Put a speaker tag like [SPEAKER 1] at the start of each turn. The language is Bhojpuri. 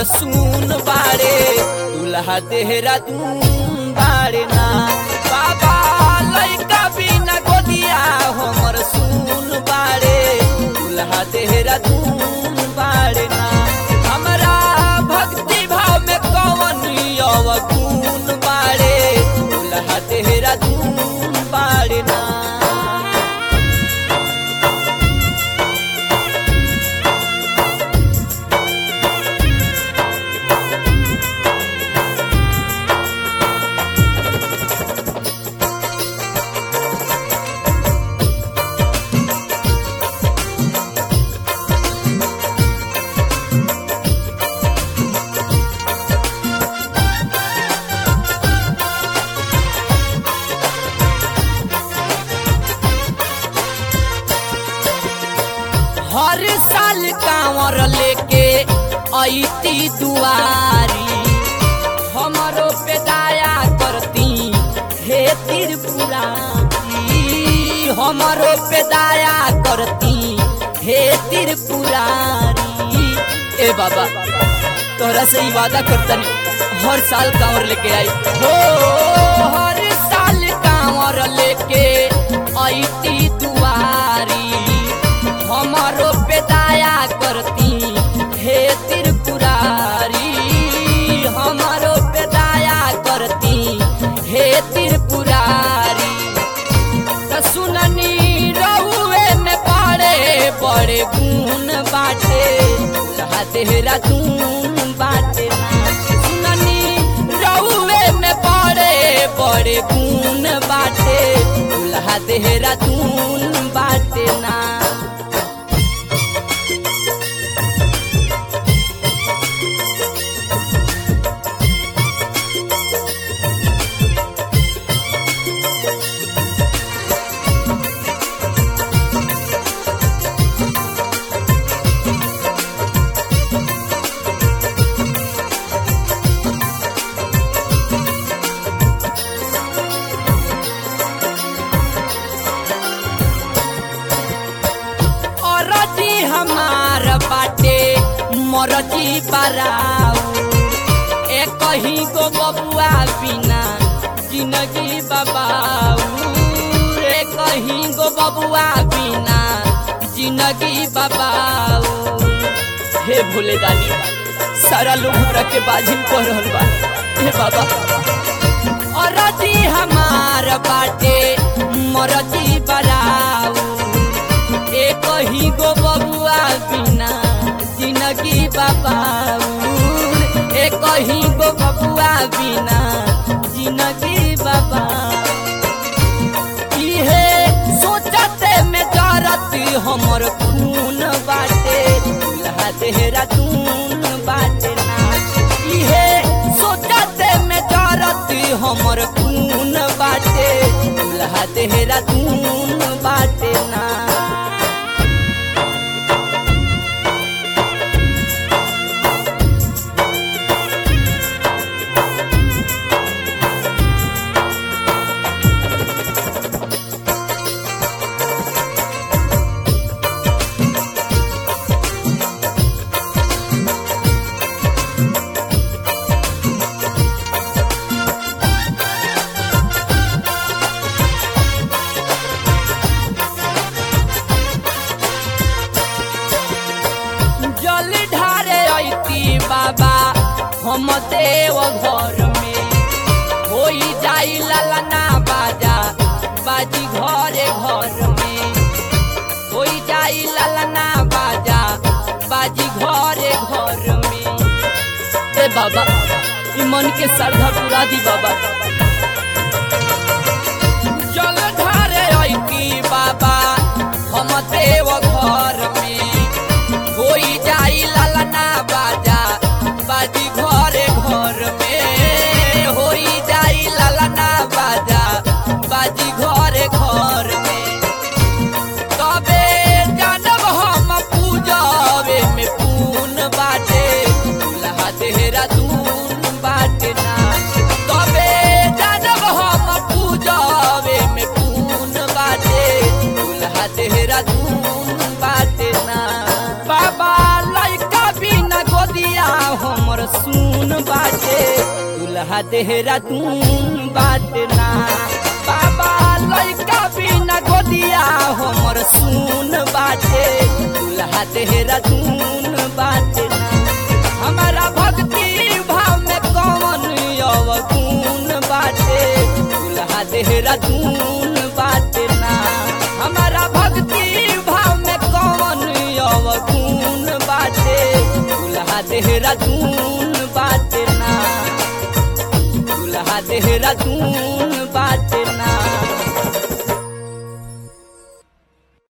[SPEAKER 1] हमर सुन बाड़े दुल्हा देहरा दून बाड़े ना बाबा लइका बिना गोदिया हमर सुन बाड़े दुल्हा देहरा दून बाड़े ना हमरा भक्ति भाव में कवन अवगुण बाड़े दुल्हा देहरा दून बाड़े ना हर साल कांवर लेके ऐती दुआरी हमरो पे दया करती हे त्रिपुरारी हमरो पे दया करती हे त्रिपुरारी ए बाबा तोरा से ही वादा करतनी हर साल कांवर लेके आई हो हर साल कांवर लेके ऐती दुआरी हमारो पे दया करती हे त्रिपुरारी हमारो पे दया करती हे त्रिपुरारी त सुननी रहुए में बड़े बड़े गुण बाटे लहा तेहरा दून बाटे ना सुननी रहुए में बड़े बड़े गुण बाटे लहा तेहरा दून बाटे ना औरती हमार बाटे मरती बराऊ ए कहीं गो बबुआ बिना जिंदगी बबाऊ ए कहीं गो बबुआ बिना जिंदगी बबाऊ हे भोले दानी सारा लोग हमरा के बाजिन कह रहल बा हे बाबा औरती हमार बाटे मरती बराऊ ए कहीं गो बबुआ बिना जिंदगी बाबाउर ए कहीं गो बबुआ बिना जिंदगी बाबा इहे सोचते में जरत हमर खून बाटे दुल्हा तेहरा दून बाटे ना इहे सोचते में जरत हमर खून बाटे दुल्हा तेहरा दून बाटे ना जल ढारे ऐती बाबा हम देव घर में होई जाई ललना बाजा बाजी घरे घर में होई जाई ललना बाजा बाजी घरे घर में ए बाबा ई मन के श्रद्धा पूरा दी बाबा जल ढारे ऐती बाबा हम देव घर में होई जाई ललना बाजा बाजी घरे घर में होई जाई ललना बाजा बाजी घरे घर में तबे जानब हम पूजवे में पून बाटे दुल्हा तेहरा दून बाटे ना तबे देहरादून बाटना बाबा लइका बिना गोदिया हमर सुन बाटे दूल्हा देहरादून बाटना हमारा भक्ति भाव में कौन अवगुण बाटे दूल्हा देहरादून बाटना हमारा भक्ति भाव में कौन अवगुण बाटे दूल्हा देहरादून बाटना दूल्हा देहरादून बाटना